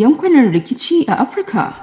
yankunan rikici a Afirka.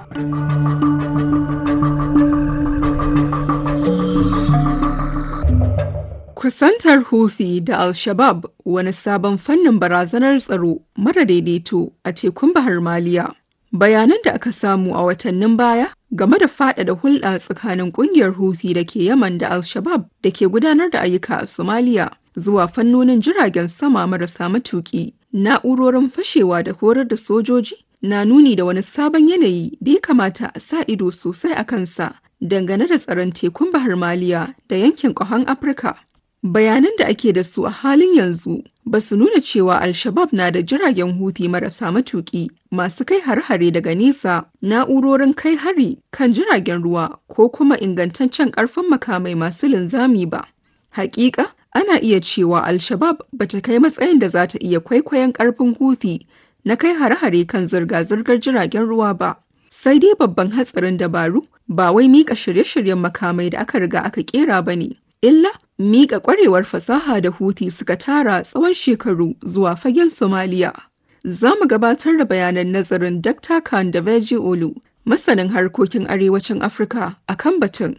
Kusantar Houthi da Al-Shabab wani sabon fannin barazanar tsaro mara daidaito a tekun Bahar Maliya. Bayanan da aka samu a watannin baya game da faɗaɗa hulɗa tsakanin ƙungiyar Houthi da ke Yaman da Al-Shabab da ke gudanar da ayyuka a Somalia zuwa fannonin jiragen sama marasa matuƙi, na'urorin fashewa da horar da sojoji na nuni da wani sabon yanayi da ya kamata a sa ido sosai a kansa dangane da tsaron tekun Bahar Maliya da yankin ƙahon Afirka. Bayanan da ake da su a halin yanzu ba su nuna cewa Al-Shabab na da jiragen Houthi marasa matuƙi masu kai har-hare daga nesa, na'urorin kai hari kan jiragen ruwa ko kuma ingantaccen ƙarfin makamai masu linzami ba. Hakika, ana iya cewa Al-Shabab ba ta kai matsayin da za ta iya kwaikwayon ƙarfin Houthi na kai har-hare kan zirga-zirgar jiragen ruwa ba. Sai dai babban hatsarin dabaru ba wai miƙa shirye-shiryen makamai da aka riga aka ƙera ba ne. illa miƙa ƙwarewar fasaha da Houthi suka tara tsawon shekaru zuwa fagen Somaliya. Za mu gabatar da bayanan nazarin Dr. Khan da Veji Olu, masanin harkokin arewacin Afirka a kan batun.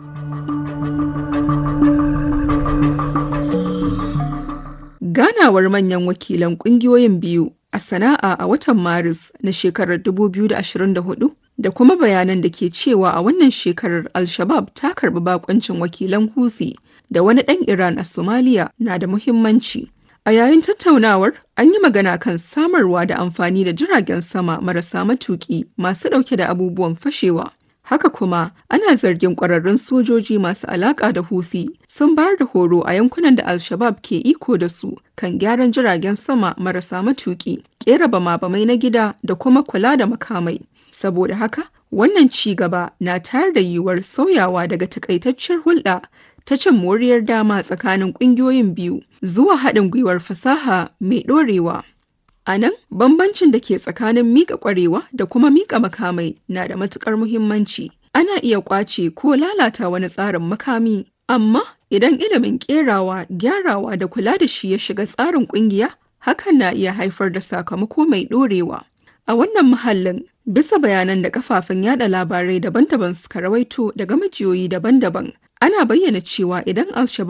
Ganawar manyan wakilan ƙungiyoyin biyu a sana'a a watan Maris na shekarar 2024 da kuma bayanan da ke cewa a wannan shekarar Al-Shabab ta karbi bakoncin wakilan Houthi da wani ɗan Iran a Somalia na da muhimmanci. A yayin tattaunawar, an yi magana kan samarwa da amfani da jiragen sama marasa matuƙi masu ɗauke da abubuwan fashewa. Haka kuma, ana zargin ƙwararrun sojoji masu alaƙa da Houthi sun bayar da horo a yankunan da Al-Shabab ke iko da su kan gyaran jiragen sama marasa matuƙi, ƙera bama-bamai na gida da kuma kula da makamai. Saboda haka, wannan ci gaba na tayar da yiwuwar sauyawa daga takaitaccen hulɗa ta cin moriyar dama tsakanin ƙungiyoyin biyu zuwa haɗin gwiwar fasaha mai ɗorewa. A nan, bambancin da ke tsakanin miƙa ƙwarewa da kuma miƙa makamai na da matuƙar muhimmanci. Ana iya ƙwace ko lalata wani tsarin makami, amma idan ilimin ƙerawa, gyarawa da kula da shi ya shiga tsarin ƙungiya, hakan na iya haifar da sakamako mai ɗorewa. A wannan muhallin, bisa bayanan da kafafen yada labarai daban-daban suka rawaito daga majiyoyi daban-daban, ana bayyana cewa idan al